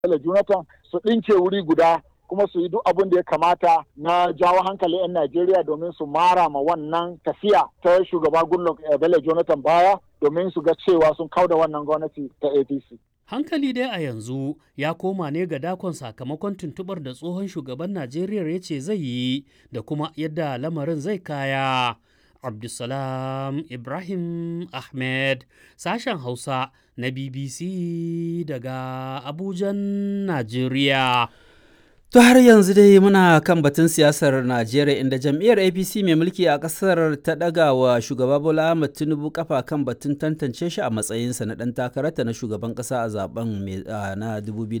Jonathan su ɗinke wuri guda kuma su yi duk abin da ya kamata na jawo hankali 'yan Najeriya domin su mara ma wannan tafiya ta shugaba Goodluck Bello Jonathan baya domin su ga cewa sun kauda wannan gwamnati ta APC. Hankali dai a yanzu ya koma ne ga dakon sakamakon tuntubar da tsohon shugaban Najeriya ya ce zai yi da kuma yadda lamarin zai kaya. Abdulsalam Ibrahim Ahmed, sashen Hausa na BBC daga Abujan, Najeriya. To har yanzu dai muna kan batun siyasar Najeriya inda jam'iyyar APC mai mulki a ƙasar ta ɗaga wa shugaba Bola Ahmed Tinubu kafa kan batun tantance shi a matsayinsa na ɗan takararta na shugaban ƙasa a zaben na